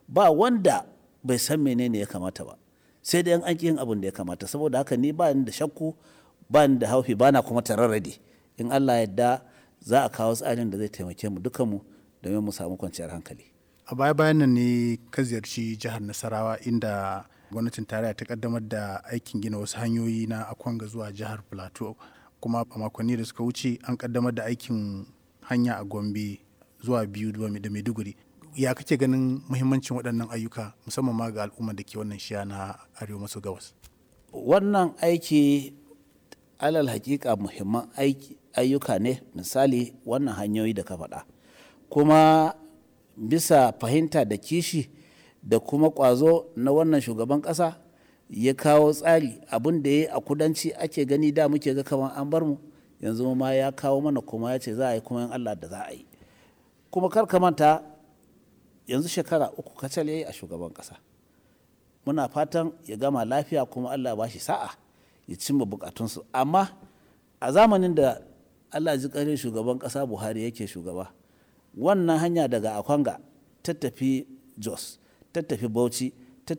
ba wanda bai san menene ya kamata ba sai dai an ƙi yin abin da ya kamata saboda haka ni ba ni da shakku ba ni da haufi ba na kuma tararrade in Allah yadda za a kawo tsarin da zai taimake mu dukanmu domin mu samu kwanciyar hankali a baya bayan nan ne ka ziyarci jihar nasarawa inda gwamnatin tarayya ta kaddamar da aikin gina wasu hanyoyi na akwanga zuwa jihar plateau kuma a makonni da suka wuce an kaddamar da aikin hanya a gombe zuwa biyu da maiduguri ya kake ganin muhimmancin waɗannan ayyuka musamman ma ga al'ummar da ke wannan shiya na arewa maso gabas wannan aiki alal hakika muhimman ayyuka ne misali wannan hanyoyi da ka faɗa kuma bisa fahimta da kishi da kuma ƙwazo na wannan shugaban ƙasa ya kawo tsari abin da ya a kudanci ake gani da muke ga kamar an bar mu yanzu ma ya kawo mana kuma ya ce za a yi kuma in Allah da za a yi kuma kar ka manta yanzu shekara uku kacal ya yi a shugaban ƙasa muna fatan ya gama lafiya kuma Allah ba shi sa'a ya cimma bukatunsu amma a zamanin da Allah ji ƙarin shugaban ƙasa Buhari yake shugaba wannan hanya daga Akwanga ta tafi Jos ta tafi Bauchi